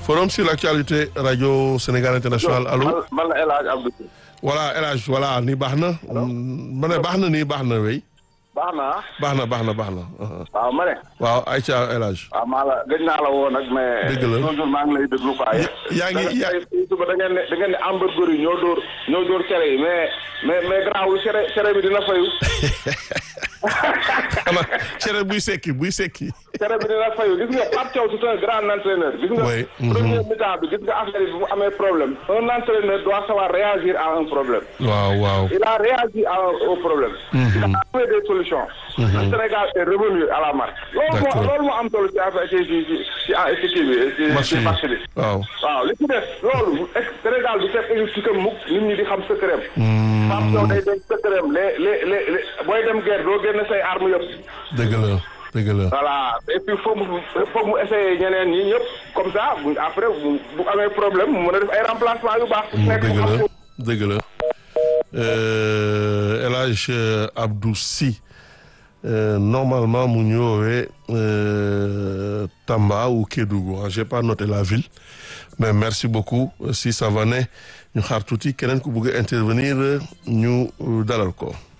forum sur l'actualité radio Sénégal international allo. man man la El Hadj Abdou. voilà El Hadj voilà nii baax na. ma ne baax na nii baax na wey. baax na baax na baax na baax na. waaw ma ne. waaw Aïcha El Hadj. waaw maa la gëj naa la woo nag mais. Dëgg la toujours maa ngi lay déglu quoi. yaa ngi yaa suba da ngeen ne da ngeen ne hamburger yi ñoo dóor ñoo dóor cere yi mais mais mais garaawul cere cere bi dina fayu. xanaa cere buy sekki buy sekki. cere bi dina fayu gis nga Pape Thiaw c'est un grand entraîneur. gis nga Oui, mhm. premier mi-temps bi gis nga affaire bi bu mu amee problème. un entraîneur doit savoir réagir à un problème. waaw waaw. il a réagi à, au problème. il a trouvé des solutions. le Sénégal est revenu à la marque. loolu moo D'accord. loolu moo am solo ci affaire ci ci ci ci ah ci kii bi ci match ci bi match bi. waaw. waaw li ci des loolu ex- Sénégal du fekk équipe am mukk nit ñi di xam secret am. Pape Thiaw day dem secret am les les les les booy dem guerre doo génne say armes yëpp. dëgg la dëgg la. voilà et puis foog mu foog mu essayer ñeneen ñi ñëpp comme ça bu après bu bu amee problème mu mën a def ay remplacement yu baax. nekk dëgg mu la xam dëgg la Euh, El Hadj euh, Abdou Sy euh, normalement mu ñu woowee euh, Tamba ou Kédougou ah, j'ai pas noté la ville mais merci beaucoup si ça va ne ñu xaar tuuti keneen ku bëgg a intervenir ñu euh, dalal ko.